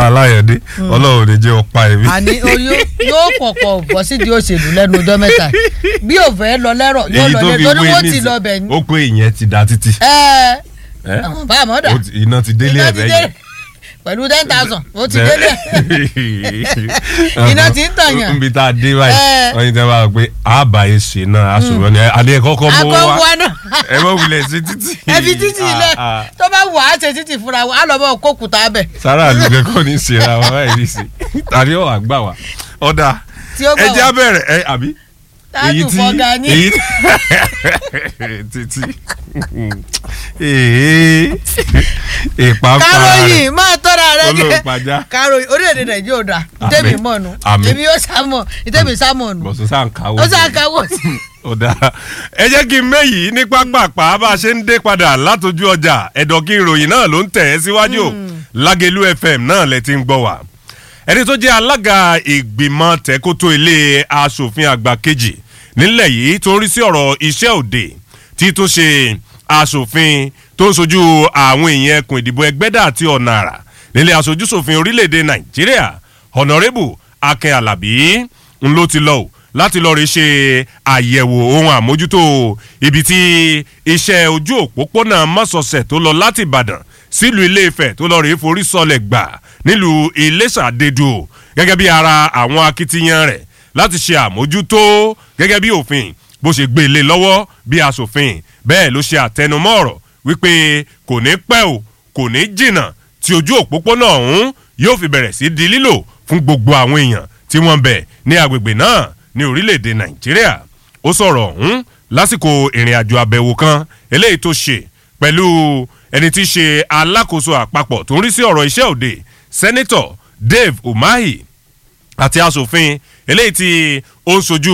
bàbá aláyọ̀dé ọlọ́run ní jẹ́ ọ̀pá ẹ̀mí. àní oyún yóò kọ̀kọ̀ bọ́ sídìí òṣèlú lẹ́nu ọjọ́ mẹ́ta bí ò fẹ́ lọ lẹ́rọ̀ yóò èyí lọ tó lé fi torí wé wọ́n ti nísìn lọ bẹ̀ ní. ó pé ìyẹn ti da títì. ẹ ẹ? àwọn bá àmọ́ dà Ó ti- iná ti délé iná ẹ̀ ti bẹ́yẹn. dé pẹ̀lú ten thousand ó ti délé Iná ti ń tàyàn. nbi tá a dé báyìí Ẹ. wọ́n yìí tẹ́ bá wà pé àbá yẹn ṣe náà aṣọ ni adé kọ́kọ́ mọ́ akọ wá wa náà ẹ mọ̀ wulẹ̀ sí títì. ẹ fi títì ilẹ̀ Ah, ah. tó bá wà á ṣe títì fúnra wa á lọ bọ́ kókùtà bẹ̀ sára àlùkẹ́ kọ́ ní ìṣera wa báyìí ní ìsìn tàbí ọ̀ àgbà wa ọ̀dà tí ó ẹ gbà já wá bẹ̀rẹ̀ ẹ àbí táàtù fọ́gà yín èyí títí ee ìpàpà káròyìn máa tọ́ra rẹ jẹ́ olóòpàjá káròyìn orílẹ̀-èdè nàìjíríà ò dà Àmín. ìtẹ́mi mọ̀nù Àmín. èmi yóò sámọ̀ ìtẹ́mi sámọ̀ nù bọ̀sùn sáà ń kàwé ó sá káwọ́ sí ọ̀dà ẹ jẹ́ kí n méyìí ní pápápá bá a ṣe ń dé padà látọjú ọjà ẹ̀dọ̀ kí ìròyìn náà ló ń tẹ̀ ẹ́ síwájú o lágẹ̀lú fm náà lẹ ti ń gbọ́ wá ẹni tó jẹ́ alága ìgbìmọ̀ tẹ́kótó ilé asòfin àgbà kejì nílẹ̀ yìí tó ń rí sí ọ̀rọ̀ iṣẹ́ òde tí tó ṣe asòfin tó ń sojú àwọn èèyàn ẹkùn ìdìbò ẹgbẹ́dà àti ọ̀nà àrà nílé asojúsòfin orílẹ̀-èdè nàìjíríà honorable akin alabi ń ló ti lọ o láti lọ rí ṣe àyẹ̀wò ohun àmójútó ibi tí iṣẹ́ ojú òpópónà mọ́sọ̀ọ̀sẹ̀ tó lọ láti ìbàdàn sílùú ilé ifẹ̀ tó lọ rí forí sọlẹ̀ gbà nílùú iléṣà dédú o gẹ́gẹ́ bí ara àwọn akitiyan rẹ̀ láti ṣe àmójútó gẹ́gẹ́ bí òfin bó ṣe gbé lé lọ́wọ́ bí asòfin bẹ́ẹ̀ ló ṣe àtẹnumọ́ ọ̀rọ̀ wípé kò ní pẹ́ o kò ní jìnnà tí ojú òpópónà ọ̀hún yóò fi bẹ̀rẹ̀ sí di lílò fún gbogbo àwọn èèyàn tí wọ́n ń bẹ̀ ní agbègbè náà ní orílẹ̀-èdè nàìjíríà ó sọ̀rọ̀ ọ̀hún lásìkò ìrìn àjò àbẹ̀wò kan eléyìí tó ṣe pẹ̀lú ẹni tí í ṣe alákòóso àpapọ̀ tó ń rí sí ọ̀rọ̀ iṣẹ́ òde sẹ́nitọ̀ dave umahi àti asòfin eléyìí tí ó ń sojú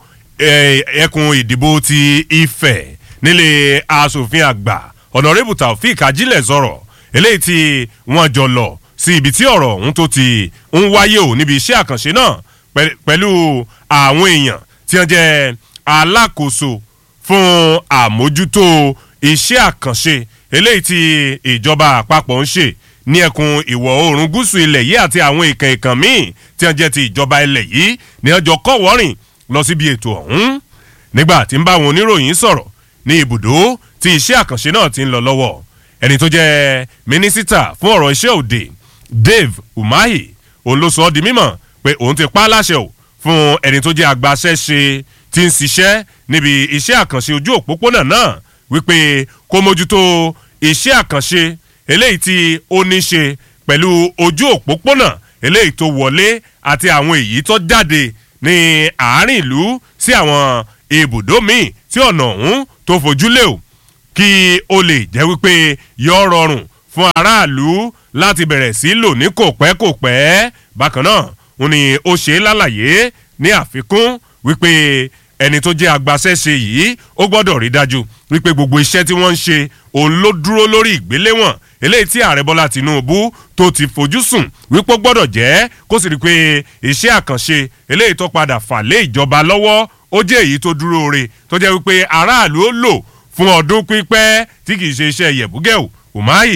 eh, ẹkùn ìdìbò ti ifẹ̀ nílé asòfin àgbà ọ̀nàrẹ́bù taofik ajílẹ̀ sọ̀rọ̀ eléyìí tí wọ́n jọ lọ sí ibi tí ọ̀rọ̀ ọ̀hún tó ti ń wáyé o níbi iṣẹ́ àkànṣe náà pẹ̀- pẹ̀lú àwọn èèyàn tí wọ́n jẹ́ alákòóso fún àmójútó iṣẹ́ àkànṣe eléyìí tí ìjọba àpapọ̀ ń ṣe ní ẹkùn ìwọ̀ oòrùn gúúsù ilẹ̀ yìí àti àwọn ìkàn ìkàn míì tí wọ́n jẹ́ ti ìjọba ilẹ̀ yìí ní ọjọ́ kọ́wọ́rìn lọ síbi ètò ọ̀hún nígbà tí ń bá àwọn oníròyìn sọ̀rọ̀ ní ibùdó tí iṣẹ́ àkànṣe náà ti ń lọ lọ́wọ́ ẹni tó jẹ́ mínísítà fún ọ̀rọ̀ iṣẹ́ òde dave umahi òun ló sọ ọ́ di mímọ̀ pé òun ti pa á láṣẹ o fún ẹni tó jẹ́ agbaṣẹ́ṣe tí ń ṣiṣẹ́ níbi iṣẹ́ àkànṣe ojú òpópónà náà wípé kó mójútó iṣẹ́ àkànṣe eléyìí tí ó ní ṣe pẹ̀lú ojú òpópónà eléyìí tó wọlé àti àwọn èyí tó jáde ní àárín ìlú sí àwọn ibùdó míì tí ọ̀nà ọ̀hún tó fojú lé o kí ó lè jẹ́ wípé yọ rọrùn fún aráàlú láti bẹ̀rẹ̀ sí lò ní kò pẹ́ kò pẹ́ bákan náà ó ní ó ṣe é lálàyé ní àfikún wípé ẹni tó jẹ́ agbaṣẹ́ṣe yìí ó gbọ́dọ̀ rí dájú wípé gbogbo iṣẹ́ tí wọ́n ń ṣe òun ló dúró lórí ìgbéléwọ̀n eléyìí tí ààrẹ bọ́lá tìǹbù tó ti fojú sùn wípé ó gbọ́dọ̀ jẹ́ kó sì rí i pé iṣẹ́ àkànṣe eléyìí tó padà fà lé ìjọba lọ́wọ́ ó jẹ́ èyí tó dúró re tó jẹ́ wípé aráàlú ó lò fún ọdún pípẹ́ tí kì í ṣe iṣẹ́ yẹ̀bùgẹ́ ò umahi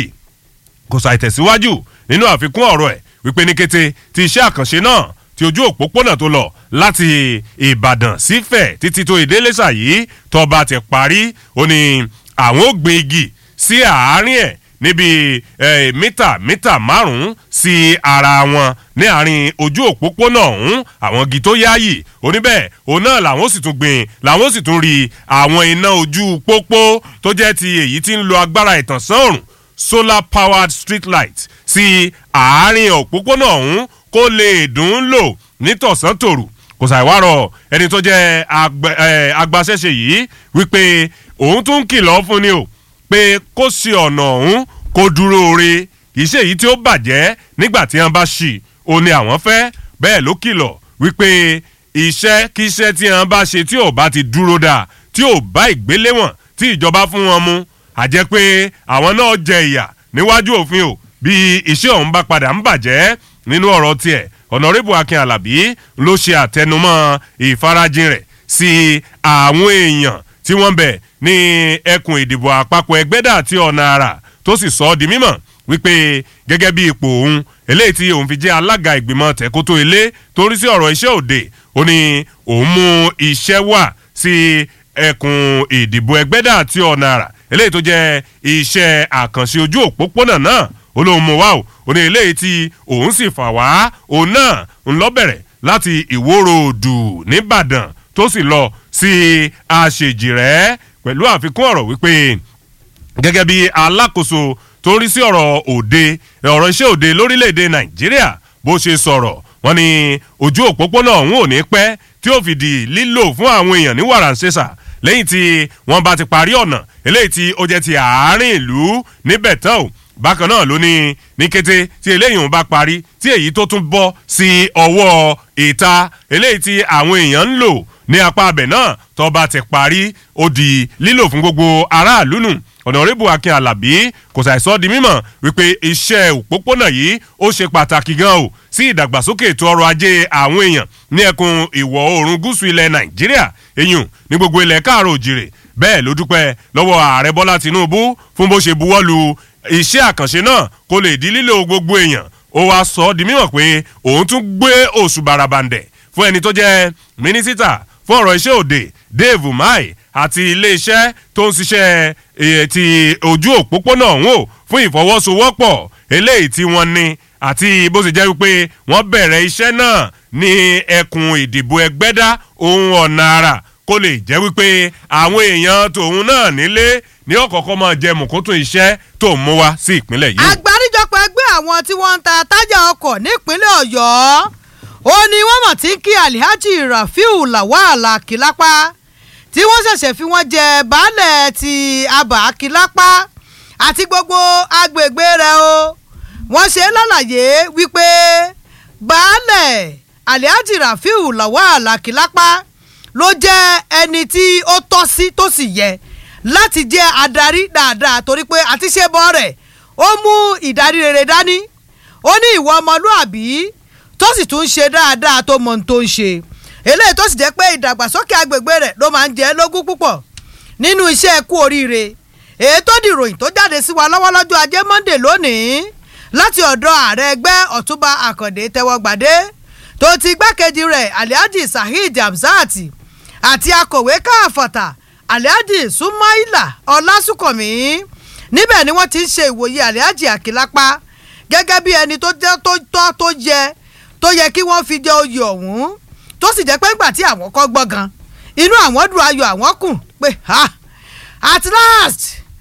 kò ṣàìtẹ̀síwájú nínú àfikún ọ̀rọ̀ ẹ̀ wípé ní kété tí iṣẹ́ àkànṣe náà tí ojú òpópónà tó lọ láti ìbàdàn sífẹ̀ títí tó ìdélẹ́sà yìí tọba ti parí ó ní àwọn ò gbin igi sí àárín ẹ̀ níbi eh, mítà mítà márùn-ún sí ara wọn ní àárín ojú òpópónà ọ̀hún àwọn igi tó yáàyè oníbẹ̀ òun náà làwọn sì tún gbìn làwọn sì tún rí àwọn iná ojú pópó tó jẹ́ ti èyí tí ń lo agbára ìtànsán òrùn solar powered street light sí àárín òpópónà ọ̀hún kó lè dùn ún lò nítọ̀sán tòrù kò ṣàìwárọ̀ ẹni tó jẹ́ agba- eh, agbaṣẹ́ṣe yìí wípé òun tún kìlọ̀ fún ni o pé kó ṣe ọ̀nà ọ̀hún kó dúró re kì í ṣe èyí tí ó bàjẹ́ nígbà tí wọ́n bá ṣì ó ní àwọn fẹ́ bẹ́ẹ̀ ló kìlọ̀ wípé iṣẹ́ kí iṣẹ́ tí wọ́n bá ṣe tí ò bá ti dúró dáa tí ò bá ìgbéléwọ̀n tí ìjọba fún wọn mu àjẹ́ pé àwọn náà jẹ ìyà níwájú òfin o bí iṣẹ́ ọ̀hún bá padà ń bàjẹ́ nínú ọ̀rọ̀ tiẹ̀ ọ̀nàrẹ́bù akin alábí ló ṣe àtẹnumọ́ ìfarajìn rẹ̀ sí àwọn èèyàn tí wọ́n bẹ̀ ní ẹkùn ìdìbò àpapọ̀ ẹgbẹ́dà àti ọ̀nà àrà tó sì sọ ọ́ di mímọ̀ wípé gẹ́gẹ́ bí ipò òun eléyìí tí òun fi jẹ́ alága ìgbìmọ̀ tẹ̀kótó ilé tó ń rí sí ọ̀rọ̀ iṣẹ́ òde ó ní òun mú iṣẹ́ wà sí ẹkùn ìdìbò ẹgbẹ́dà àti ọ̀nà àrà eléyìí tó jẹ́ iṣẹ́ àkànṣe ojú òpópónà náà ó lóun mú wá o ó ní eléyìí tí òun sì fà wá òun náà ń lọ bẹ̀rẹ̀ láti ìwòrò òdù nìbàdàn tó sì lọ sí àṣejìrẹ́ pẹ̀lú àfikún ọ̀rọ̀ wípé gẹ́gẹ́ bí alákòóso tó ń rí sí ọ̀rọ̀ òde ọ̀rọ̀ iṣẹ́ òde lórílẹ̀‐èdè nàìjíríà bó ṣe sọ̀rọ̀ wọ́n ní ojú òpópónà ọ̀hún ò ní pẹ́ tí ó fi di lílò fún àwọn èèyàn ní wàràǹṣeṣà lẹ́yìn tí wọ́n bá ti parí ọ̀nà eléyìí tí ó jẹ́ ti àárín ìlú níbẹ̀ tán o bákan náà ló ní ní kété tí eléyìí ń bá parí tí èyí tó tún bọ́ sí ọwọ́ ìta eléyìí tí àwọn èèyàn ń lò ní apá abẹ náà tó bá ti parí ó di lílò fún gbogbo aráàlú nù ọ̀nàrẹ́bù akin alábí kò ṣàìsọ́ di mímọ̀ wípé iṣẹ́ òpópónà yìí ó ṣe pàtàkì gan o sí ìdàgbàsókè ètò ọrọ̀ ajé àwọn èèyàn ní ẹkùn ìwọ̀ oòrùn gúúsù ilẹ̀ nàìjíríà eyín ní gbogbo ilẹ̀ káàrọ̀ òjìrè bẹ́ẹ̀ ló dúpẹ́ lọ́wọ́ ààrẹ bọ́lá tinubu fún bó ṣe buwọ́ lu iṣẹ́ àkànṣe náà kó lè di lílo gbogbo èèyàn ó wáá sọ ọ́ di mímọ̀ pé òun tún gbé oṣù barabandẹ̀ fún ẹni tó jẹ́ mínísítà fún ọ̀rọ̀ iṣẹ́ òde dave umahi àti iléeṣẹ́ tó ń ṣiṣẹ́ ti ojú òpópónà ọ̀hún o fún ìfọwọ́sowọ́pọ̀ eléyìí tí wọ́n ní àti bó ṣe jẹ́ wípé wọ́n bẹ̀rẹ̀ iṣẹ́ náà ní ẹkùn ìdìbò ẹgbẹ́dá ohun ọ̀nà àrà kó lè jẹ́ wípé àwọn èèyàn tòun náà nílé ní ọ̀kọ̀ọ̀kan máa jẹ mùkúntún iṣẹ́ tó ń mú wá sí ìpínlẹ̀ yìí. àgbáríjọpọ̀ ẹgbẹ́ àwọn tí wọ́n ń ta tájà ọkọ̀ nípínlẹ̀ ọ̀yọ́ ó ní wọ́n mọ̀ tí kí alihaji rafiu lawal akilapa tí wọ́n ṣẹ̀ṣẹ̀ fi wọ́n jẹ baálẹ̀ ti abà akilapa àti gbogbo agbègbè rẹ̀ o wọ́n ṣe lálàyé wípé baálẹ̀ alihaji rafiu lawal akilapa ló jẹ́ ẹni tí ó tọ́ sí tó sì yẹ láti jẹ́ adarí dáadáa torí pé àti ṣe bọ́ rẹ̀ ó mú ìdarí rere dání ó ní ìwọ ọmọlúàbí tó sì tún ṣe dáadáa tó mọ ohun tó ń ṣe eléyìí tó sì jẹ́ pé ìdàgbàsókè agbègbè rẹ̀ ló máa ń jẹ́ lógún púpọ̀ nínú iṣẹ́ kú oríire èyí tó di ìròyìn tó jáde sí wa lọ́wọ́ lọ́jọ́ ajé monde lónìí láti ọ̀dọ̀ ààrẹ ẹgbẹ́ ọ̀túnba àkàndé tẹ́wọ́gbàdé tó ti igbákejì rẹ̀ alihaji saheed hamzat àti akọ̀wé káàfọ̀tà alihaji sumaila ọlásùnkànmí níbẹ̀ ni wọ́n ti ń ṣe ìwòye alihaji àkìlápá gẹ́gẹ́ bí ẹni tó jẹ́ tó tọ́ tó yẹ tó yẹ kí wọ́n fi jẹ oyè ọ̀hún tó sì jẹ́ pé ńgbà tí àwọn kọ́ gbọ́ gan inú àwọn dùn ayọ̀ àwọn kùn pé ha at last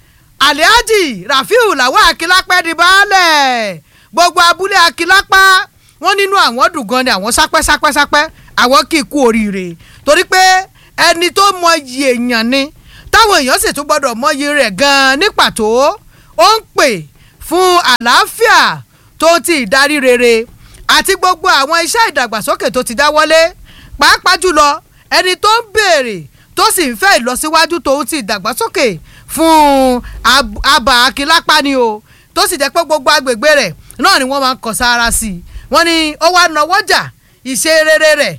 alihaji rafiu làwọn akílápẹ́ di baálẹ̀ gbogbo abúlé akílápá wọ́n nínú àwọn dùn gan ni àwọn sápẹ́ sápẹ́ sápẹ́ àwọn kì í kú oríire torí pé ẹni tó mọyì èèyàn ni táwọn èèyàn sì tún gbọ́dọ̀ mọyì rẹ̀ gan ní pàtó ó ń pè fún àlàáfíà tó ti ìdarí rere àti gbogbo àwọn iṣẹ́ ìdàgbàsókè tó ti dáwọ́lé pàápàá jùlọ ẹni tó ń béèrè tó sì ń fẹ́ ìlọsíwájú tó ti ìdàgbàsókè fún abà akínlápá ni o tó sì jẹ́ pé gbogbo agbègbè rẹ̀ náà ni wọ́n máa ń kọ sára sí i wọ́n ní ó wá nawọ́jà ìṣe rere rẹ̀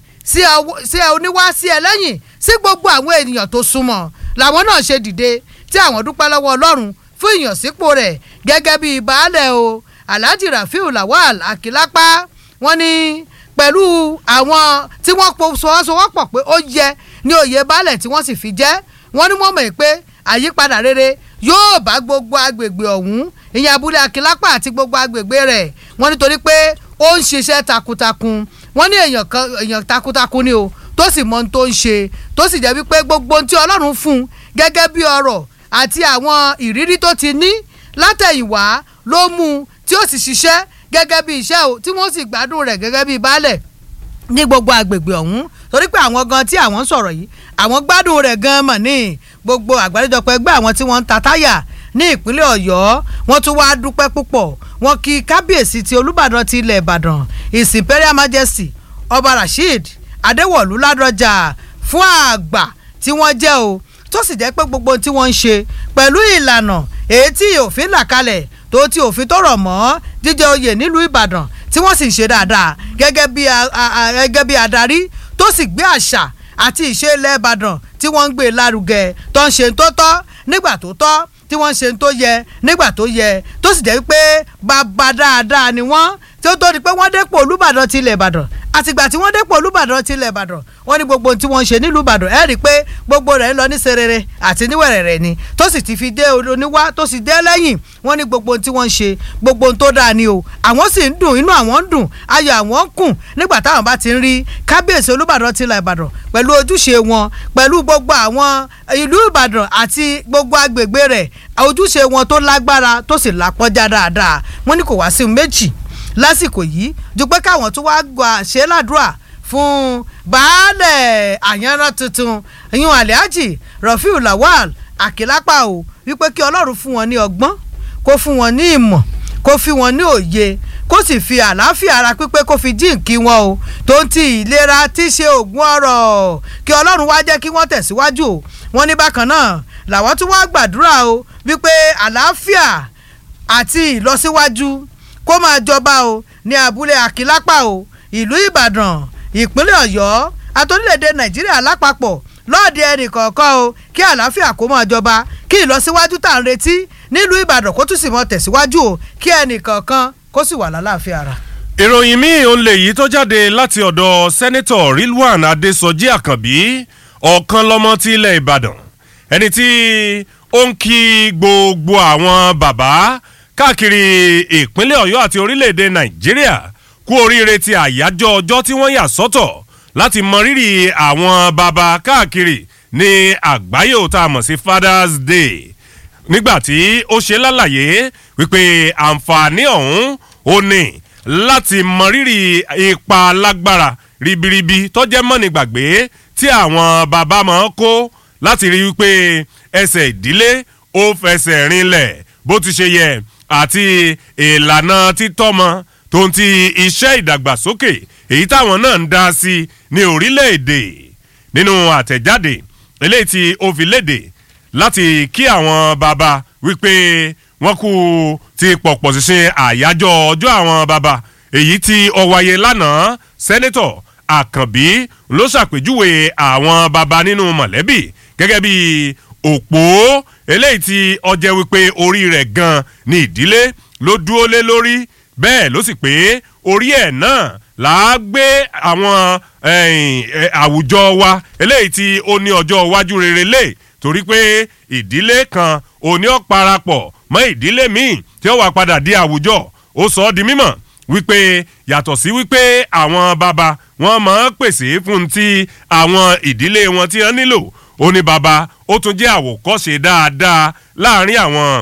sí oníwá sí ẹlẹ́yìn sí gbogbo àwọn ènìyàn tó súnmọ́ làwọn náà ṣe dìde tí àwọn dúpẹ́ lọ́wọ́ ọlọ́run fún ìyànsípò rẹ̀ gẹ́gẹ́ bíi baálẹ̀ o alhaji rafiu lawal akilapa wọ́n ní pẹ̀lú àwọn tí wọ́n fọwọ́sowọ́pọ̀ pé ó yẹ ní oyè baálẹ̀ tí wọ́n sì fi jẹ́ wọ́n ní wọ́n mọ̀ pé àyípadà rere yóò bá gbogbo agbègbè ọ̀hún ìyẹn abúlé akilapa àti gbogbo agbègbè rẹ̀ wọ́n nítorí pé ó ń ṣiṣẹ́ takuntakun wọ́n ní èèyàn takuntakun ni o tó sì mọ ohun tó ń ṣe tó sì jẹ́ wípé gbogbo ohun tí ọlọ́run fún un gẹ́gẹ́ bí ọrọ̀ àti àwọn ìrírí tó ti ní látẹ̀yìnwá ló mú un tí ó sì ṣiṣẹ́ gẹ́gẹ́ bí iṣẹ́ o tí wọ́n sì gbádùn rẹ̀ gẹ́gẹ́ bí baálẹ̀ ní gbogbo agbègbè ọ̀hún torí pé àwọn gan tí àwọn ń sọ̀rọ̀ yìí àwọn gbádùn rẹ̀ gan mọ̀ ní gbogbo àgbáríjọpọ̀ ẹgbẹ́ àwọn tí wọ́n ń ta táyà ní ìpínlẹ̀ ọ̀yọ́ wọ́n tún wáá dúpẹ́ púpọ̀ wọ́n kí kábíyèsí ti olúbàdàn ti ilẹ̀ ìbàdàn his imperial majesty ọba rasheed adéwọ̀lú ládọjà fún àgbà tí wọ́n jẹ́ o tó sì jẹ́ pé gbogbo tí wọ́n ń ṣe pẹ̀lú ìlànà èyí tí òfin là kalẹ̀ tó ti òfin tó rọ̀ mọ́ jíjẹ oyè nílùú ìbàdàn tí wọ́n sì ń ṣe dáadáa gẹ́gẹ́ bí gẹ́gẹ́ bí adarí tó sì gbé àṣà àti ìṣe ilẹ̀ ìbàdàn tí wọ́n ń gbé lárugẹ tó ń ṣe tó tọ́ nígbà tó tọ́ tí wọ́n ń ṣe tó yẹ nígbà tó yẹ tó sì jẹ́ pé bàbá dáadáa ni wọ́n tí ó tó di pé wọ́n dépò olúbàdàn tilẹ̀ ìbàdàn àtìgbà tí wọ́n dépò olúbàdàn tilẹ̀ ìbàdàn wọ́n ní gbogbo ohun tí wọ́n ń ṣe nílùú ìbàdàn ẹ̀ rí i pé gbogbo rẹ̀ ń lọ ní serere àti níwẹ̀rẹ̀rẹ̀ ni tó sì ti fi dé oníwá tó sì dé lẹ́yìn wọ́n ní gbogbo ohun tí wọ́n ń ṣe gbogbo ohun tó dáa ni o àwọn sì ń dùn inú àwọn ń dùn ayọ̀ àwọn ń kùn nígbà táwọn bá ti ń rí kábíyèsí olúbàdàn tilẹ̀ ìbàdàn pẹ̀lú ojúṣe wọn pẹ̀lú gbogbo àwọn ìlú ìbàdàn àti gbogbo agbègbè rẹ̀ ojúṣe wọn tó lágbára tó sì lápọ́njá dáadáa wọ́n ní kò wá sí méjì lásìkò yìí ju pé káwọn tó wá gbà ṣe ládùúrà fún baálẹ̀ àyànrán tuntun ìyún alhaji rafiu lawal akilapa o wípé kí ọlọ́run fún wọn ní ọgbọ́n kó fún wọn ní ìmọ̀ kó fi wọn ní òye kó sì fi àlàáfíà ara pípé kó fi jíǹkí wọn o tó ń ti ìlera tí í ṣe oògùn ọrọ̀ kí ọlọ́run wá jẹ́ kí wọ́n tẹ̀síwájú o wọ́n ní bákan náà làwọn tún wá gbàdúrà o wípé àlàáfíà àti ìlọsíwájú kó máa jọba o ní abúlé àkìlápà o ìlú ìbàdàn ìpínlẹ̀ ọ̀yọ́ àtòrílẹ̀-èdè nàìjíríà lápapọ̀ lọ́ọ̀dì ẹnì kọ̀ọ̀kan o kí àlàáfíà kó máa jọba kí ìlọsíwájú tá à ń retí nílùú ìbàdàn kó tún sì mọ tẹ̀síwájú o kí ẹnì kọ̀ọ̀kan kó sì wà lálàáfíà ara. ìròyìn míì òun lè yí tó jáde láti ọ̀dọ̀ sẹ́nẹ́tọ̀ rilwan adésọjí àkànbí ọ̀kan lọ́mọ ti ilẹ̀ ìbàdàn ẹni tí ó ń kí gbogbo àwọn bàbá káàkiri ìpínlẹ̀ ọ̀yọ́ àti orílẹ̀-èdè nàìjíríà kú oríire ti àyájọ́ ọjọ́ tí wọ́n yà sọ́tọ̀ láti mọ rírì àwọn bàbá káàkiri ní àgbáyé ò tá a mọ̀ sí father's day nígbà tí ó ṣe lálàyé wípé àǹfààní ọ̀hún ó ní láti mọ rírì ipa lágbára ribiribi tó jẹ́ mọ́ni gbàgbé tí àwọn bàbá máa ń kó láti rí wípé ẹsẹ̀ ìdílé ó fẹsẹ̀ rinlẹ̀ bó ti ṣe yẹ àti ìlànà títọ́mọ tó ń ti iṣẹ́ ìdàgbàsókè èyí táwọn náà ń dá sí ní orílẹ̀-èdè nínú àtẹ̀jáde eléyìí tí ó fi léde láti kí àwọn bàbá wípé wọ́n kú ti pọ̀pọ̀ ṣinṣin àyájọ́ ọjọ́ àwọn bàbá èyí tí ó wáyé lánàá sẹ́nẹ́tọ̀ àkànbí ló ṣàpèjúwe àwọn bàbá nínú mọ̀lẹ́bí gẹ́gẹ́ bí òpó eléyìí tí ọjẹ́ wípé orí rẹ̀ gan ni ìdílé ló dúró lé lórí bẹ́ẹ̀ ló sì pé orí ẹ̀ náà là á gbé àwọn àwùjọ wa eléyìí tí ó ní ọjọ́ iwájú rere lé torí pé ìdílé kan òní ọ̀ parapọ̀ mọ́ ìdílé míì tí ó wà padà di àwùjọ ó sọ ọ́ di mímọ̀ wípé yàtọ̀ sí wípé àwọn bàbá wọn máa ń pèsè fún ti àwọn ìdílé wọn tí wọ́n nílò ó ní bàbá ó tún jẹ́ àwòkọ́ṣe dáadáa láàrin àwọn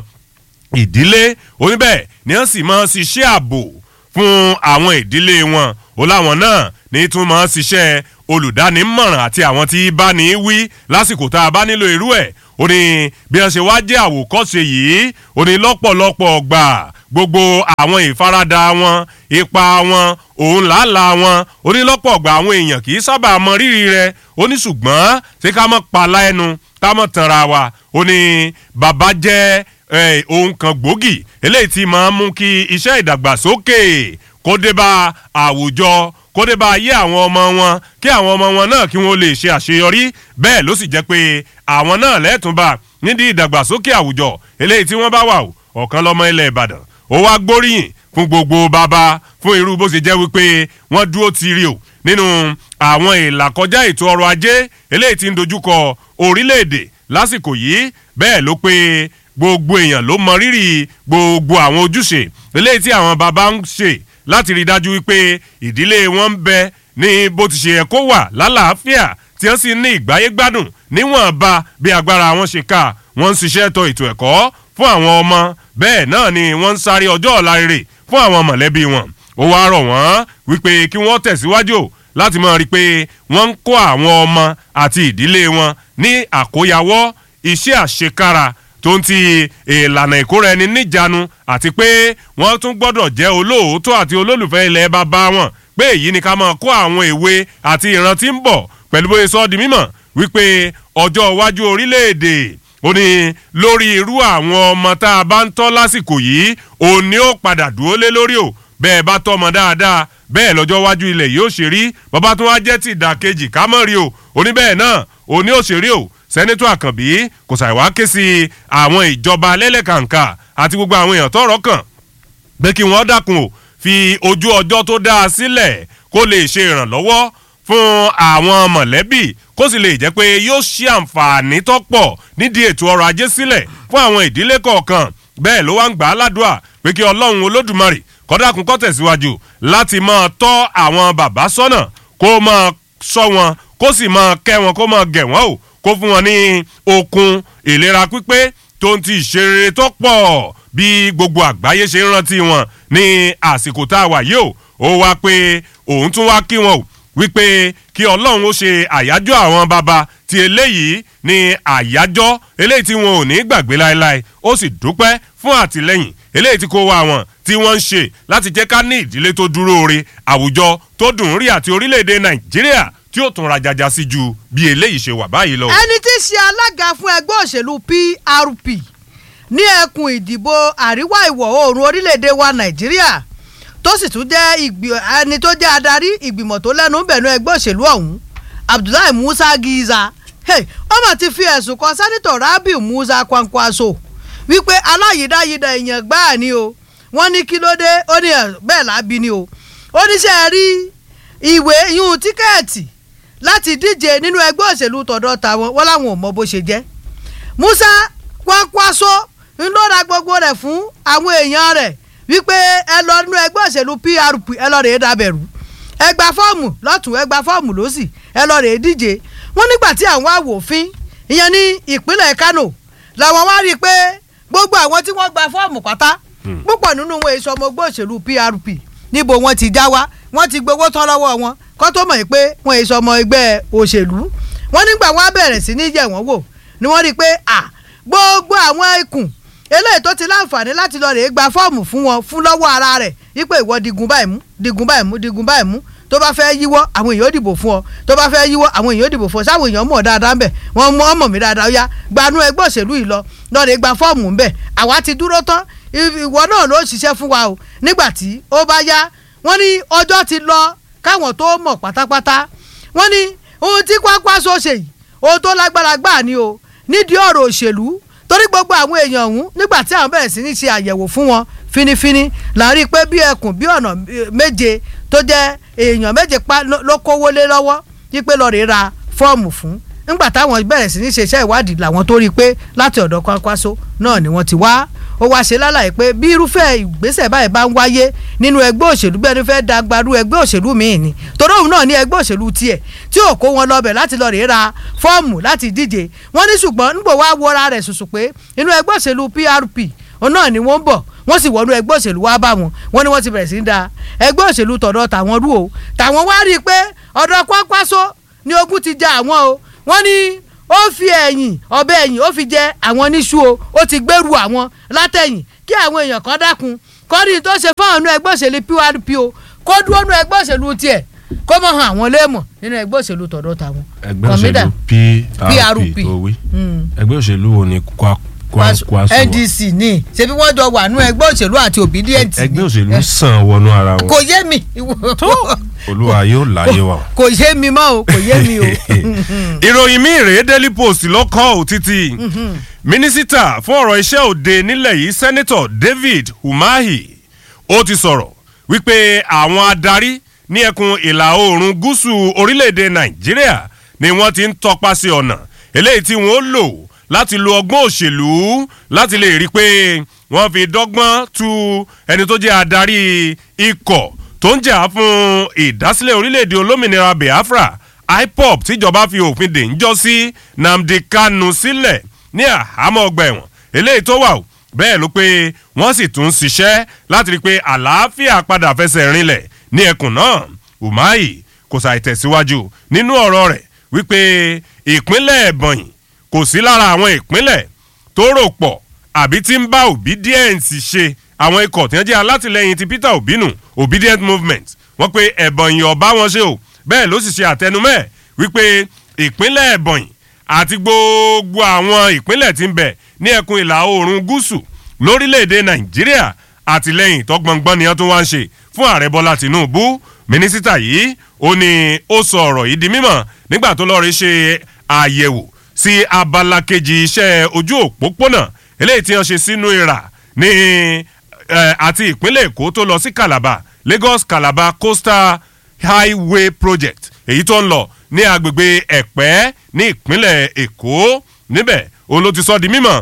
ìdílé oníbẹ̀ ni wọ́n sì máa ń ṣiṣẹ́ ààbò fún àwọn ìdílé wọn ó láwọn náà ní tún máa ń ṣiṣẹ́ olùdánímọ̀ràn àti àwọn tí bá ní wí lásìkò tá a bá nílò irú ẹ̀ ó ní bí wọ́n ṣe wá jẹ́ àwòkọ́ṣe yìí ó ní lọ́pọ̀lọpọ̀ gbà gbogbo àwọn ìfaradà wọn ipa wọn òun làálàá wọn ó ní lọ́pọ̀ gbà àwọn èèyàn kì í sábà mọ rírì rẹ̀ ó ní ṣùgbọ́n ṣé ká mọ̀ pala ẹnu ká mọ̀ tanra wa ó ní bàbá jẹ́ ohun kan gbòógì eléyìí tí máa ń mú kí iṣẹ́ ìdàgbàsókè kó dé bá àwùjọ kó dé bá ayé àwọn ọmọ wọn kí àwọn ọmọ wọn náà kí wọ́n lè ṣe àṣeyọrí bẹ́ẹ̀ ló sì jẹ́ pé àwọn náà lẹ́tùnbà nídìí ìdàgbàsókè àwùjọ eléyìí tí wọ́n bá wà ọ̀kan lọ́mọ ilẹ̀ ìbàdàn ó wá gbóríyìn fún gbogbo bàbá fún irú bó ṣe jẹ́ wípé wọ́n dúró tiri o nínú àwọn ìlàkọjá ètò ọrọ̀ ajé eléyìí tí ń dojúkọ orílẹ̀-èdè lásìkò yìí bẹ́ẹ̀ ló pé gbogbo èèyàn ló mọ rírì gbogbo àwọn ojúṣe eléyìí tí àwọn bàbá ń ṣe láti rí i dájú wípé ìdílé wọn ń bẹ ní bó ti ṣe yẹ kó wà lálàáfíà tí wọ́n sì ní ìgbáyé gbádùn níwọ̀nba bí agbára wọn ṣe ká wọ́n ń ṣiṣẹ́ tọ ètò ẹ̀kọ́ fún àwọn ọmọ bẹ́ẹ̀ náà ni wọ́n ń sáré ọjọ́ ọ̀la rere fún àwọn mọ̀lẹ́bí wọn ó wáá rọ̀ wọ́n wípé kí wọ́n tẹ̀síwájú láti máa rí i pé wọ́n ń kó àwọn ọmọ àti ìdílé wọn ní àkóyawọ́ iṣẹ́ àṣekára tó ń ti ìlànà ìkóra ẹni níjàánu àti pé wọ́n tún gbọ́dọ̀ jẹ́ olóòótọ́ àti olólùfẹ́ ilẹ̀ bàbá wọn pé èyí ni ká máa kó àwọn èwe àti ìran tí ń bọ̀ pẹ̀lú bóyá sọ di mímọ̀ wípé ọjọ́ iwájú orílẹ̀-èdè ó ní lórí irú àwọn ọmọ tá a bá ń tọ́ lásìkò yìí òun ni ó padà dúró lé lórí o bẹ́ẹ̀ bá tọ́mọ dáadáa bẹ́ẹ̀ lọ́jọ́ iwájú ilẹ̀ yóò ṣe rí bàbá tó wá jẹ́ ti ìdàkejì ká mọ̀ rí o oníbẹ̀ẹ́ náà òun ni ó ṣe rí o sẹ́nẹ́tọ̀ àkànbí kò ṣàìwá ké sí àwọn ìjọba lẹ́lẹ́kàǹkà àti gbogbo àwọn èèyàn tọ́rọ̀ kàn pé kí wọ́n dákun o fi ojú ọjọ́ tó dáa sílẹ̀ kó lè ṣe ìrànlọ́wọ́ fún àwọn mọ̀lẹ́bí kó sì lè jẹ́ pé yóò ṣí àǹfààní tó pọ̀ nídìí ètò ọrọ̀ ajé sílẹ̀ fún àwọn ìdílé kọ̀ọ̀kan bẹ́ẹ̀ ló wá ń gbà á ládùúà pé kí ọlọ́run olódùmarè kọ́dákun kó tẹ̀síwájú láti máa tọ́ àwọn bàbá sọ́nà kó máa sọ wọn kó sì máa kẹ́ wọn kó máa gẹ̀ wọ́n o kó fún wọn ní okun ìlera pípé tó ń ti ìṣeré tó pọ̀ bí gbogbo àgbáyé ṣe ń rántí wọn ní àsìkò tá a wà yìí o ó wá pé òun tún wá kí wọn o wípé kí ọlọ́run ó ṣe àyájọ́ àwọn baba ti eléyìí ní àyájọ́ eléyìí tí wọn ò ní gbàgbé láéláé ó sì dúpẹ́ fún àtìlẹ́yìn eléyìí tí kò wá wọn tí wọ́n ń ṣe láti jẹ́ ká ní ìdílé tó dúró re àwùjọ tó dùn ún rí àti orílẹ̀-èdè nàìjíríà tí ó tún rajaja sí ju bí eléyìí ṣe wà báyìí lọ. ẹni tí í ṣe alága fún ẹgbẹ́ òṣèlú PRP ní ẹkùn ìdìbò àríwá ìwọ̀ oòrùn orílẹ̀-èdè wa nàìjíríà tó sì tún jẹ́ ẹni tó jẹ́ adarí ìgbìmọ̀ tó lẹ́nu bẹ̀nu ẹgbẹ́ òṣèlú ọ̀hún Abdullahi Musa Giza ọmọ ti fi ẹ̀sùn kan sẹ́nitọ̀ Rabiu Musa Kwankwaso wípé aláyídáyídá èèyàn gbáà ni o wọ́n ní kí ló dé ó ní bẹ́ẹ̀ lábí ni o ó ní sẹ́ rí ìwé yún tíkẹ́ẹ̀tì láti díje nínú ẹgbẹ́ òṣèlú tọ̀dọ̀ tàwọn wọ́n láwọn ò mọ bó ṣe jẹ́ Musa Kwankwaso ń ló ra gbogbo rẹ̀ fún àwọn èèyàn rẹ̀ wípé ẹ lọ nínú ẹgbẹ́ òṣèlú PRP ẹ lọ rèé dábẹ̀rù ẹ gba fọ́ọ̀mù lọ́tún ẹ gba fọ́ọ̀mù lọ́sì ẹ lọ rèé díje wọ́n nígbà tí àwọn awòfin ìyẹn ní ìpínlẹ̀ Kano làwọn wá rí i pé gbogbo àwọn tí wọ́n gba fọ́ọ̀mù pátá púpọ̀ nínú wọn èso ọmọ ẹgbẹ́ òṣèlú PRP níbo wọ́n ti já wá wọ́n ti gbowó tán lọ́wọ́ wọn kó tó mọ̀ pé wọ́n èso ọmọ ẹgbẹ́ òṣèlú wọ́n nígbà wọ́n á bẹ̀rẹ̀ sí ní yẹ̀ wọ́n wò ni wọ́n rí i pé à gbogbo àwọn ikùn eléyìí tó ti láǹfààní láti lọ rèé gba fọ́ọ̀mù fún wọn fún lọ́wọ́ ara rẹ̀ wípé ìwọ digun báyìí mú digun báyìí mú digun báyìí mú tó bá fẹ́ yíwọ́ àwọn èèyàn ó dìbò fún ọ tó bá fẹ́ yíwọ́ àwọn èèyàn ó dìbò fún ọ sáwọn èèyàn mọ̀ dáadáa ń bẹ̀ wọ́n mọ̀ ọmọ mi dáadáa ó yá gbanú ẹgbẹ́ òṣèlú yìí lọ lọ́ọ̀rẹ́ gba fọ́ọ̀mù ń bẹ̀ àwa ti dúró tán ìwọ náà ló ṣiṣẹ́ fún wa o nígbà tí ó bá yá wọ́n ní ọjọ́ ti lọ káwọn tó mọ̀ pátápátá wọ́n ní ohun tí Kwankwaso ṣe yìí ohun tó lágbára gbáà ni o nídìí ọ̀rọ̀ òṣèlú torí gbogbo àwọn èèyàn ọ̀hún nígbà tí àwọn bẹ̀rẹ̀ sí ní ṣe àyẹ̀wò fún wọn finifini là ń rí i pé bí ẹkùn bí ọ̀nà méje tó jẹ́ èèyàn méje pa ló kówó lé lọ́wọ́ wípé lọ́ọ́ rè ra fọ́ọ̀mù fún nígbà táwọn bẹ̀rẹ̀ sí ní ṣe iṣẹ́ ìwádìí làwọn tó rí i pé láti ọ̀dọ̀ Kwankwaso náà ni wọ́n ti wá ó wá ṣe lálàyé pé bí irúfẹ́ ìgbésẹ̀ báyìí bá ń wáyé nínú ẹgbẹ́ òṣèlú bẹ́ẹ̀ ni fẹ́ dagbaru ẹgbẹ́ òṣèlú míì ni torí òun náà ní ẹgbẹ́ òṣèlú tiẹ̀ tí ò kó wọn lọ́bẹ̀ láti lọ́ọ́ rèé ra fọ́ọ̀mù láti díje wọ́n ní ṣùgbọ́n nígbò wá wọra rẹ̀ ṣùṣù pé inú ẹgbẹ́ òṣèlú PRP òun náà ni wọ́n ń bọ̀ wọ́n sì wọnú ẹgbẹ́ òṣèlú wá bá wọn wọ́n ní wọ́n ti bẹ̀rẹ̀ sí í da ẹgbẹ́ òṣèlú tọ̀dọ̀ tàwọn rú o tàwọn wá rí i pé ọ̀dọ̀ Kwankwaso ni ogun ti ja àwọn o wọ́n ní ó fi ẹ̀yìn ọ̀bẹ ẹ̀yìn ó fi jẹ àwọn níṣu o ó ti gbèrú àwọn látẹ̀yìn kí àwọn èèyàn kan dákun kọ́ni tó ṣe fáwọn inú ẹgbẹ́ òṣèlú PRP o kó dúró nínú ẹgbẹ́ òṣèlú tiẹ̀ kó mọ̀ hàn àwọn léèmọ̀ nínú ẹgbẹ́ òṣèlú tọ̀dọ̀ tàwọn. ẹgbẹ́ òṣèlú PRP tó wí ẹgbẹ́ òṣèlú wo ni Kwankwaso wà. NDC ni ṣebí wọ́n jọ wà nínú ẹgbẹ́ òṣèlú àti Obidient ni. ẹgbẹ́ òṣèlú sàn wọnú ara wọn. kò yé mi. olúwa yóò láyé wa. kò yé mi mọ́ o kò yé mi o. ìròyìn mi rèé Daily Post lọ́kọ́ ò títí mínísítà fún ọ̀rọ̀ iṣẹ́ òde nílẹ̀ yìí sẹ́nẹ́tọ̀ David Umahi ó ti sọ̀rọ̀ wípé àwọn adarí ní ẹkùn ìlà oòrùn gúúsù orílẹ̀-èdè Nàìjíríà ni wọ́n ti ń tọpasẹ̀ ọ̀nà eléyìí tí wọ́n lò láti lo ọgbọ́n òṣèlú láti lè rí i pé wọ́n fi dọ́gbọ́n tu ẹni tó jẹ́ adarí ikọ̀ tó ń jà fún ìdásílẹ̀ orílẹ̀-èdè olómìnira Biafra IPOB tíjọba fi òfin dè ń jọ sí Nnamdi Kanu sílẹ̀ ní àhámọ́ ọgbà ẹ̀wọ̀n eléyìí tó wà o bẹ́ẹ̀ ló pé wọ́n sì tún ṣiṣẹ́ láti rí i pé àlàáfíà padà fẹsẹ̀ rinlẹ̀ ní ẹkùn náà Umahi kò ṣàì tẹ̀síwájú nínú ọ̀rọ̀ rẹ̀ wípé ìpínlẹ̀ Ebonyi kò sí lára àwọn ìpínlẹ̀ tó rò pọ̀ àbí tí ń bá Obidient ṣe àwọn ikọ̀ tí wọ́n jẹ́ alátìlẹyìn ti Peter Obi nù Obidient movement wọ́n pe Ebonyi ọ̀bá wọn ṣe o bẹ́ẹ̀ ló sì ṣe àtẹnumẹ́ wípé ìpínlẹ̀ Ebonyi àti gbogbo àwọn ìpínlẹ̀ tí ń bẹ ní ẹkùn ìlà oòrùn gúúsù lórílẹ̀‐èdè Nàìjíríà àtìlẹ́yìn tó gbọ̀ngbọ́n ni wọ́n tún wá ń ṣe fún ààrẹ Bọ́lá Tinubu mínísítà yìí ó ní ó sọ ọ̀rọ̀ yìí di mímọ̀ nígbà tó lọ́ọ́ rí ṣe àyẹ̀wò sí abala kejì iṣẹ́ ojú òpópónà eléyìí tí wọ́n ṣe sínú ìrà ní àti ìpínlẹ̀ èkó tó lọ sí calabar lagos calabar coastal highway project èyí tó ń lọ ní agbègbè ẹ̀pẹ́ ní ìpínlẹ̀ èkó níbẹ̀ òun ló ti sọ di mímọ̀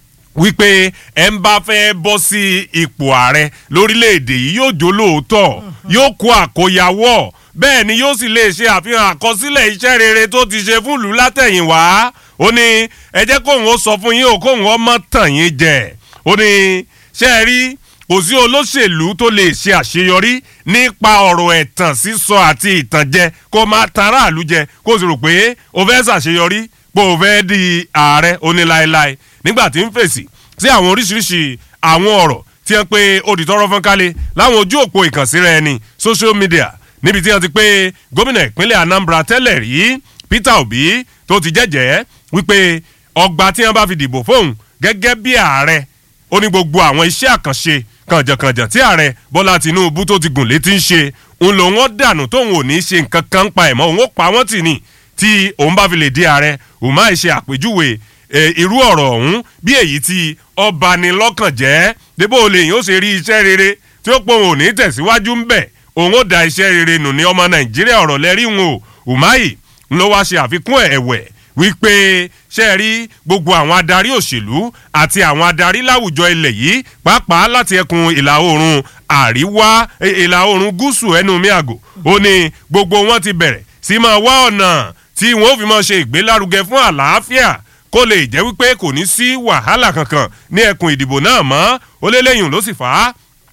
wípé ẹ ń bá fẹ́ bọ́ sí ipò ààrẹ lórílẹ̀‐èdè yìí yóò jó lóòótọ́ yóò kó àkóyawọ́ bẹ́ẹ̀ ni yóò sì lè ṣe àfihàn àkọsílẹ̀ iṣẹ́ rere tó ti ṣe fún ìlú látẹ̀yìnwá ó ní ẹ jẹ́ kóun ó sọ fún yín o kóun ó mọ̀ tàn yín jẹ ó ní ṣe é rí kò sí olóṣèlú tó lè ṣe àṣeyọrí nípa ọ̀rọ̀ ẹ̀tàn sísọ àti ìtànjẹ kó máa tan aráàlú jẹ kó sì rò pé o fẹ́ ṣàṣeyọrí pé o fẹ́ di ààrẹ oníláéláé nígbà tí ń fèsì sí àwọn oríṣiríṣi àwọn ọ̀rọ̀ tí wọ́n pe odìtọ́rọ́ fọ́n kálẹ̀ láwọn ojú òpó ìkànsíra ẹni social media níbi tí wọ́n ti pé gómìnà ìpínlẹ̀ anambra tẹ́lẹ̀ rí peter obi tó ti jẹ́jẹ́ wípé ọgbà tí wọ́n bá fi dìbò fóun gẹ́gẹ́ bí ààrẹ ó ní gbogbo àwọn iṣẹ́ àkànṣe kànjàkànjà tí ààrẹ bọ́lá tinubu tó ti gùn létí ń ṣe ń lò wọ́n dànù tóun ò ní ṣe nǹkan kan pa ẹ̀ mọ́ òun ó pa wọ́n tì ní tí òun bá fi lè di ààrẹ òun máa ṣe àpèjúwe irú ọ̀rọ̀ ọ̀hún bí èyí tí ọba ni lọ́kàn jẹ́ débò lè yín ó ṣe rí iṣẹ́ rere tí ó pọ̀ òun ò ní tẹ̀síwájú ń bẹ̀ òun ó da iṣẹ́ rere nù ní ọmọ nàìjíríà ọ̀rọ̀ lẹ́rí wọn o umahi ló wá ṣe àfikún ẹ̀wẹ̀ wípé ṣe rí gbogbo àwọn adarí òṣèlú àti àwọn adarí láwùjọ ilẹ̀ yìí pàápàá láti ẹkùn ìlà oòrùn àríwá ìlà oòrùn gúúsù ẹnu miago ó ní gbogbo wọn ti bẹ̀rẹ̀ sí máa wá ọ̀nà tí wọn ó fi máa ṣe ìgbélárugẹ fún àlàáfíà kó lè jẹ́ wípé kò ní sí wàhálà kankan ní ẹkùn ìdìbò náà mọ́ ó lé lẹ́yìn ló sì fà á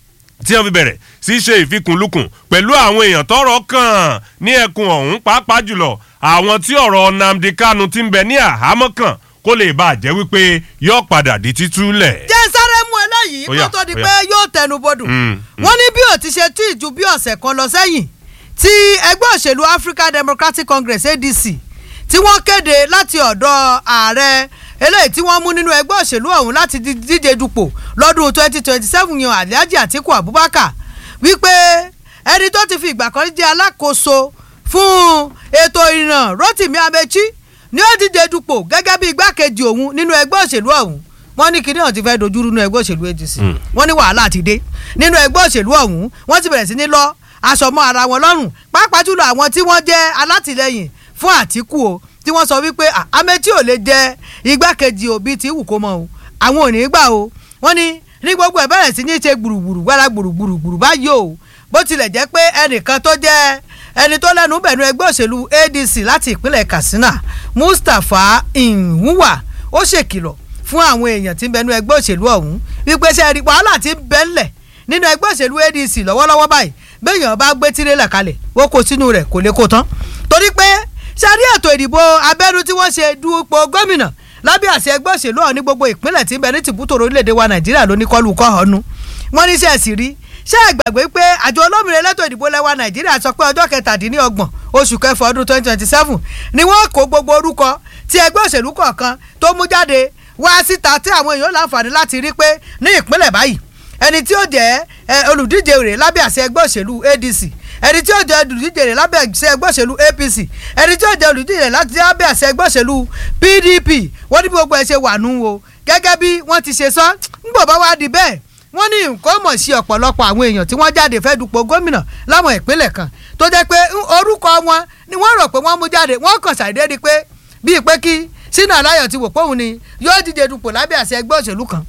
tí wọ́n fi bẹ̀rẹ̀ sí ṣe ìfikùnlukùn pẹ̀lú àwọn èèyàn tọrọ kàn ní ẹkùn ọ̀hún pàápàá jùlọ àwọn tí ọ̀rọ̀ nnamdi kanu ti ń bẹ ní àhámọ́ kan kó lè bá a jẹ́ wípé yóò padà di títúlẹ̀. jẹ́ sáré mú eléyìí kó tó di pé yóò tẹnu bodò wọ́n ní bí ò ti ṣe tí ìjú bí ọ̀sẹ̀ kan lọ sẹ́yìn tí ẹgbẹ́ òṣèlú african democratic congress adc tí wọ́n kéde láti ọ̀dọ̀ ààrẹ eléyìí tí wọ́n mú nínú ẹgbẹ́ òṣèlú ọ̀hún láti díje dupò lọ́dún twenty twenty seven yan alhaji atiku abubakar wípé ẹni tó ti fi ìgbà kan jẹ́ alákòóso fún ètò ìrìnnà rotimi amechi ni ó díje dupò gẹ́gẹ́ bí igbákejì òun nínú ẹgbẹ́ òṣèlú ọ̀hún wọ́n ní kinní ọ̀hún ti fẹ́ dojúrú nínú ẹgbẹ́ òṣèlú adc wọ́n ní wàhálà ti dé nínú ẹgbẹ́ òṣèlú ọ̀hún wọ́n ti bẹ̀rẹ̀ sí ní lọ aṣọ mọ́ ara wọn lọ́rùn pàápàá jùlọ àwọn tí wọ́n jẹ́ alátìlẹyìn fún àtìkù o tí wọ́n sọ wípé amechi ò lè jẹ igbákejì òbí tí wù kó mọ o àwọn ò ní gbà o wọ́n ní ní gbogbo ẹ̀ bẹ̀rẹ̀ sí ní ṣe gbùrùgbùrù gbára gbùrùgbùrù báyìí o bó tilẹ̀ jẹ́ pé ẹnìkan tó jẹ́ ẹni tó lẹ́nu bẹ̀nu ẹgbẹ́ òṣèlú adc láti ìpínlẹ̀ katsina mustapha nwuwa ó ṣèkìlọ̀ fún àwọn èèyàn tí ń bẹnu ẹgbẹ́ òṣèlú ọ̀hún wípé ṣe rí wàhálà tí ń bẹ́ńlẹ̀ nínú ẹgbẹ́ òṣèlú adc lọ́wọ́lọ́wọ́ báyìí béèyàn bá gbé tirẹ̀là kalẹ̀ ó kó sínú rẹ̀ kò lè kó tán torí pé ṣe rí ètò ìdìbò abẹ́nú tí wọ́n ṣe dupò gómìnà lábẹ́ àṣẹ ẹgbẹ́ òṣèlú ọ̀hún ní gbogbo ìpínlẹ̀ tí ń bẹ ní tìbútòrò orílẹ̀-èdè wa nàìjíríà ló ní kọlù kọ́ ọ̀nù wọ́n ní sẹ́ẹ̀sì rí ṣé ẹ gbàgbé pé àjọ olómìnira elétò ìdìbò lẹ́wà nàìjíríà sọ pé ọjọ́ kẹtàdínlọ́gbọ̀n oṣù kẹfà ọdún twenty twenty seven ni wọ́n kó gbogbo orúkọ tí ẹgbẹ́ òṣèlú kọ̀ọ̀kan tó mú jáde wá síta tí àwọn èèyàn láǹfààní láti rí pé ní ìpínlẹ̀ báyìí ẹni tí ó jẹ́ olùdíje rẹ̀ lábẹ́ àṣẹ ẹgbẹ́ òṣèlú adc ẹni tí ó jẹ́ olùdíje rẹ̀ lábẹ́ àṣẹ ẹgbẹ́ òṣèlú apc ẹni tí ó jẹ́ olùdíje rẹ̀ lábẹ́ àṣẹ ẹgbẹ́ òṣèlú pdp wọ́n ní bí gbogbo ẹ̀ ṣe wà nù o gẹ́gẹ́ bí wọ́n ti ṣe sọ ńgbò bá wá di bẹ́ẹ̀ wọ́n ní nǹkan mọ̀ sí ọ̀pọ̀lọpọ̀ àwọn èèyàn tí wọ́n jáde fẹ́ dupò gómìnà láwọn ìpínlẹ̀ kan tó jẹ́ pé orúkọ wọn ni wọ́n rò pé wọ́n mú jáde wọ́n kàn ṣàdédé pé bíi pé kí sínú aláyọ̀ ti wò póun ni yóò díje dupò lábẹ́ àṣẹ ẹgbẹ́ òṣèlú kan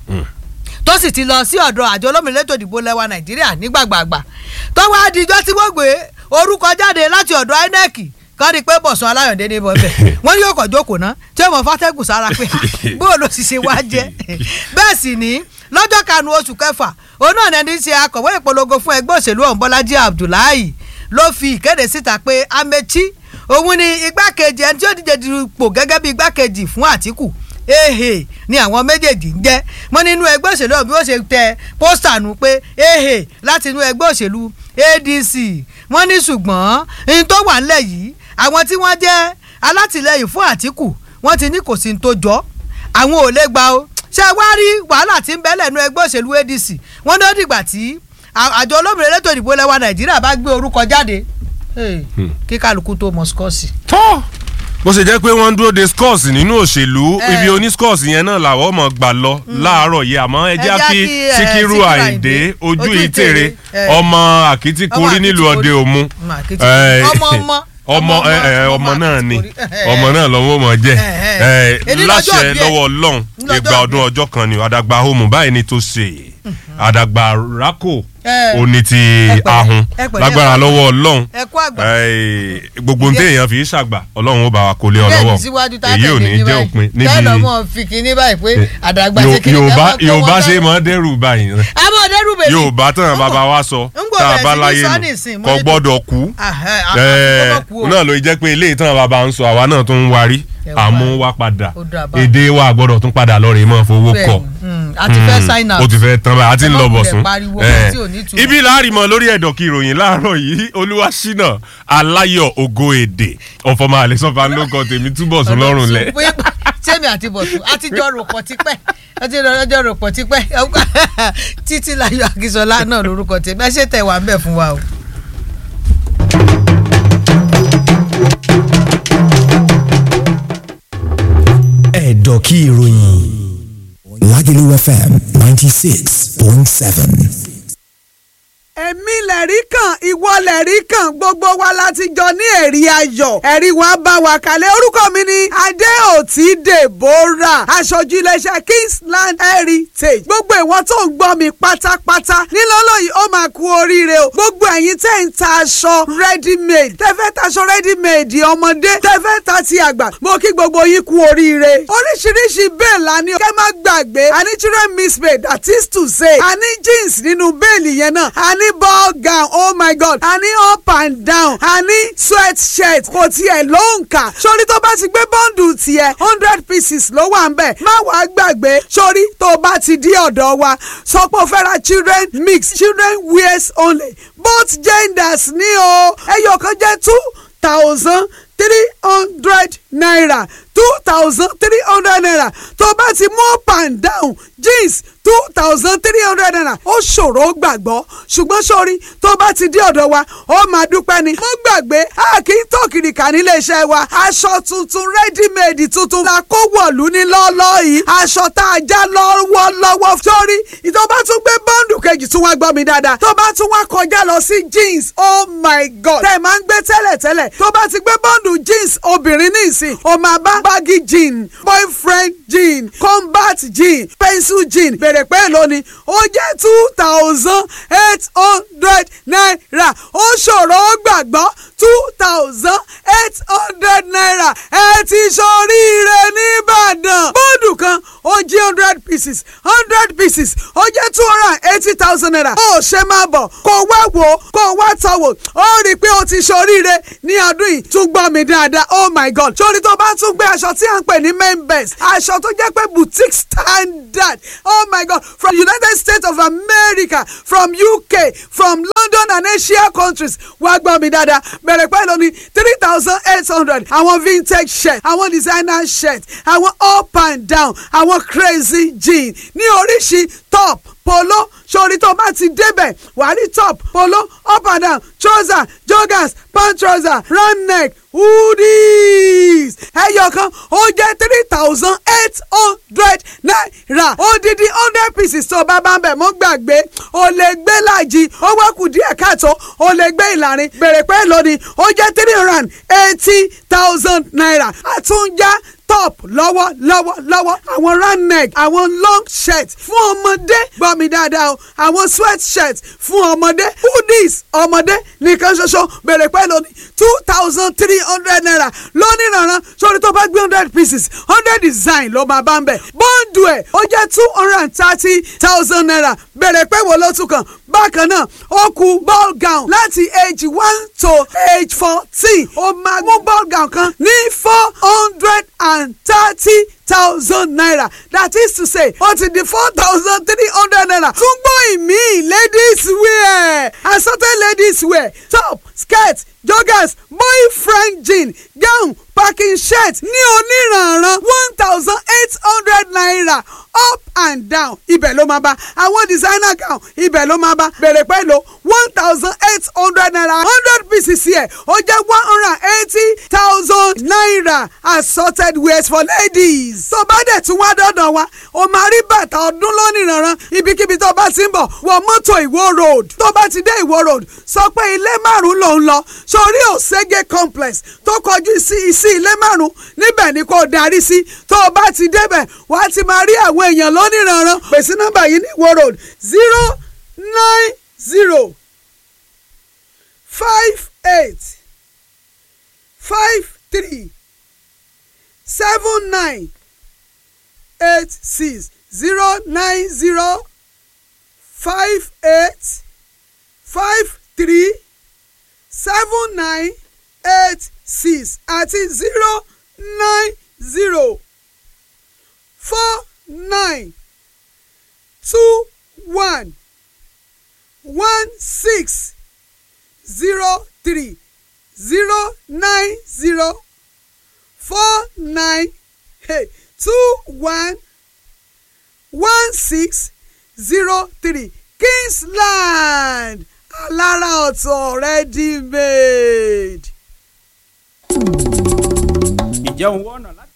tó sì ti lọ sí ọ̀dọ̀ àjọ olómìnira ètò ìdìbò lẹ́wà nàìjíríà nígbàgbàgbà tó wá dijọ́ tí wọ́n gbé orúkọ jáde láti ọ̀dọ̀ inec kọ́ ni pé bọ̀sùn aláyọ̀dé ní bọ́ọ̀bẹ̀ wọ́n ní yóò kọ̀ jókòó ná tí wọ́n fàtẹ́gùn sára pé bóò ló sì ṣe wá jẹ́ bẹ́ẹ̀ sì ní lọ́jọ́ kanu oṣù kẹfà òun náà ní ṣe akọ̀wé ìpolongo fún ẹgbẹ́ òṣèlú ọ̀hún bọ́lájí abdullahi ló fi ìkéde síta pé amechi òun ni igbákejì ẹni tí ó díje dupò gẹ́gẹ́ bí igbákejì fún àtìkù ehe ni àwọn méjèèjì ń jẹ́ wọ́n nínú ẹgbẹ́ òṣèlú ọ̀hún bí wọ́n ṣe tẹ pósítà nù pé ehe láti inú ẹgbẹ́ òṣèlú adc wọ́n ní ṣùgbọ́n ní tó wà ńlẹ̀ yìí àwọn tí wọ́n jẹ́ alátìlẹyìn fún àtìkù wọ́n ti ní kò sí ní tó jọ àwọn ò lè gba o ṣé wá rí wàhálà tí ń bẹ́lẹ̀ nínú ẹgbẹ́ òṣèlú adc wọ́n ní ó dìgbà tí àjọ olómìnira elétò ìdìbò lẹ́wà nàìjíríà bá gbé orúkọ jáde kí kálukú tó mọ̀ skọ́ọ̀sì. tó bó ṣe jẹ́ pé wọ́n ń dúró de scores nínú òṣèlú Eh. ibi oní scores yẹn náà làwọn ọmọ gbà lọ láàárọ̀ yìí àmọ́ ẹ jẹ́ Ẹ jẹ́ kí kí, eh, síkírù Síkírù àyìndé Àyìndé, ojú ojú ìtèrè ìtèrè, eh. ọmọ àkìtìkorí Ọmọ nílùú ọdẹ Àkìtìkorí. òmu Ọmọ Àkìtìkorí. Ọmọ ọmọ. ọmọ Ọmọ ẹ, ẹ, ọmọ, ọmọ ọmọ náà ni Àkìtìkorí. ọmọ náà lọ́wọ́ mọ̀ jẹ́ Eh, ẹ, eh. Èní lọ́jọ́ láṣẹ ìbí ẹ̀. lọ́wọ́ ọlọ́run Lọ́jọ́ ìgbà ọdún ìbí ẹ̀. ọjọ́ kan ni àdàgbà homo báyìí ni tó ṣe àdàgbà rákò Eh. òní ti pẹ̀lẹ́, ahun ẹ pẹ̀lẹ́, lágbára ẹ pẹ̀lẹ́. lọ́wọ́ ọlọ́run ẹ kú àgbà. Ẹ, gbogbo ní Ìdí- téèyàn fi ṣàgbà ọlọ́run ó bá wa kó lé ọ bẹ́ẹ̀ lọ́wọ́ ní síwájú tá a èyí ò tẹ̀lé ní ní jẹ́ báyìí. òpin níbi bẹ́ẹ̀ lọ́mọ fi kinní báyìí pé àdàgbà ṣe kinní yorùbá ká má kó yorùbá wọn ṣe bẹ́ẹ̀. máa dẹ́rù báyìí rẹ àmọ́ ọ̀dẹ́rù bèbí. yorùbá tán bàbá wa sọ ń gbọ́ tá a bẹ̀rẹ̀ bá sí ní láyé sọ nù nísìn, mo kò ní- gbọ́dọ̀ kú Àhẹ́, àhẹ́, Ẹ, àkókò kú o. náà ló jẹ́ pé ilé ìtàn bàbá ń sọ àwa náà tún ń warí Ẹ wá. àmú wa padà Ó dà bá. èdè wa gbọ́dọ̀ tún padà lọ rèé mọ́ fowó Bẹ́ẹ̀ kọ ni, mm, a ti fẹ́ sign out. ó ti fẹ́ tán báyìí a ti ń Ẹ má lọ wulẹ̀ bọ̀sùn pariwo Ẹ, kan tí ò ní ìtumọ̀. ibi láàrìmọ̀ lórí ẹ̀dọ̀ kí ìròyìn láàárọ̀ yìí olúwaṣínà aláyọ̀ ògo èdè ọ̀fọ̀mọ̀ àlẹ́sọ̀fà ló kọ tèmi túbọ̀ sùn lọ́rùn lẹ̀ sẹ́mi àti bọ̀tún àtijọ́ ròpọ̀ tipẹ́ àtijọ́ ròpọ̀ tipẹ́ títí láyọ̀ akínsọ́lá náà lórúkọ tèmi ẹ ṣe tẹ̀ wá ń bẹ̀ fún wa o. ẹ̀dọ̀ kí ìròyìn Lagelu FM ninety six point seven. èmi lẹ̀rí kan ìwọ lẹ̀rí kan gbogbo wa láti jọ ní ẹ̀rí ayọ̀ ẹ̀rí wọn bá wa kalẹ̀ orúkọ mi ni adéòtí deborah aṣojú iléeṣẹ́ kingsland heritage gbogbo ìwọ tó ń gbọ́ mi pátápátá nílọ́lọ́ yìí ó máa kú oríire o gbogbo ẹ̀yin tẹ́ ń ta aṣọ ready made tẹ́fẹ́ taṣọ ready made ọmọdé tẹ́fẹ́ ta ti àgbà mo kí gbogbo yín kú oríire oríṣiríṣi bẹ́ẹ̀ la ní kẹ́ má gbàgbé àní children mismade that is to say àní jeans nínú bẹ́ẹ̀lì yẹn náà àní ball gown oh my god àní up and down àní sweat shirt kò tiẹ̀ ló ń kà sórí tó bá ti gbé bọ́ǹdù tiẹ̀ hundred pieces ló wà ń bẹ̀ má wàá gbàgbé sórí tó bá ti dí ọ̀dọ̀ wa sọ pé o fẹ́ ra children mix children wears only both genders ní o ẹyọ kan jẹ́ two thousand three hundred naira two thousand three hundred naira tó bá ti mú up and down jeans two thousand three hundred naira ó ṣòro gbàgbọ́ ṣùgbọ́n sórí tó bá ti dé ọ̀dọ̀ wa ó máa dúpẹ́ ni. mo gbàgbé a kì í tó kìrìkà nílé iṣẹ́ wa aṣọ tuntun ready-made tuntun la kó wọ̀lú ní lọ́ọ́lọ́ yìí aṣọ tá a já lọ́wọ́lọ́wọ́ sórí tó bá tún gbé bọ́ǹdù kejì tún wá gbọ́ mi dáadáa tó bá tún wá kọjá lọ sí jeans oh my god tẹ̀ máa ń gbé tẹ́lẹ̀tẹ́lẹ̀ tó bá ti gbé bọ́ǹdù jeans obìnrin ní ìsìn o máa bá baggy jean boyfriend jean combat jean pencil jean bèrè pé èlò ni ó jẹ́ two thousand eight hundred naira ó ṣòro ó gbàgbọ́ two thousand eight hundred naira ẹ ti ṣoríire nìbàdàn bọ́ọ̀dù kan ó jí hundred pieces hundred pieces ó jẹ́ two hundred and eighty thousand naira ó ṣe máa bọ̀ kó wá wò ó kó wá tọ̀ wò ó rí i pé ó ti ṣoríire ní ọdún yìí tún gbọ́ mi dáadáa oh my god sórí tó bá tún gbé aṣọ tí à ń pè ní main best aṣọ tó jẹ́ pé boutique standard oh my god from united states of america from uk from london and asia countries wá gbọ́ mi dáadáa bẹ̀rẹ̀ pẹ̀lú ní three thousand eight hundred àwọn vintage shirt àwọn designer shirt àwọn up and down àwọn crazy jean ní oríṣi top polo sori tó bá ti débẹ̀ wà á rí top polo up and down trouser joggers pant trouser round neck hoodies ẹyọ kan ó jẹ́ three thousand eight hundred naira odidi hundred pieces tó bá bá ń bẹ̀ mọ́ gbàgbé o lè gbé láàjì ó wá kù díẹ̀ káàtó o lè gbé ìlàrin bèrè pé lónìí ó jẹ́ three hundred and eighty thousand naira àtúnjá top lọ́wọ́ lọ́wọ́ lọ́wọ́ àwọn round neck àwọn long shirt fún ọmọdé gbọ́ mi dáadáa o àwọn sweat shirt fún ọmọdé hoodies ọmọdé nìkan ṣoṣo bèrè pẹ́ lónìí two thousand three hundred naira lónìí rànran sórí tó bá gbé hundred pieces hundred design ló máa bá ń bẹ̀ bọ́ǹdù ẹ̀ ó jẹ́ two hundred and thirty thousand naira bèrè pẹ́ wo ló tún kàn bákan náà ó kù ball gown láti age one to age fourteen ó máa mú ball gown kan ní four hundred and thirty thousand naira that is to say ó ti di four thousand three hundred naira tún gbọ́ ìmí ladies wear assorted ladies wear top skirt joggers boyfriend jean gown packing shirt ní oníranran one thousand eight hundred naira up and down ibẹ̀ ló máa bá àwọn designer gown ibẹ̀ ló máa bá bẹ̀rẹ̀ pẹ̀lú one thousand eight hundred naira hundred pieces pcc ẹ̀ ó jẹ́ one hundred and eighty thousand naira assorted wears for ladies. tó bá dẹ̀ tún wá dọ́dọ̀ wa o máa rí bàtà ọdún lónìí rànran ibikíbi tó bá ti ń bọ̀ wọ mọ́tò ìwó road tó bá ti dé ìwó road sọ pé ilé márùn-ún ló ń lọ sórí òṣègé complex tó kọjú sí sí ilé márùn-ún níbẹ̀ ni kò darí sí tó o bá ti débẹ̀ wà á ti máa rí àwọn èèyàn lónìí rànran pèsè nọ́mbà yìí ní ìwó road zero nine zero five eight five three seven nine eight six zero nine zero five eight five three seven nine eight six àti zero nine zero four nine two one one six zero three zero nine zero four nine hey, two one one six zero three Kingsland alára ọ̀tọ̀ ready made. ǹjẹ́ òun wọ́n ọ̀nà láti.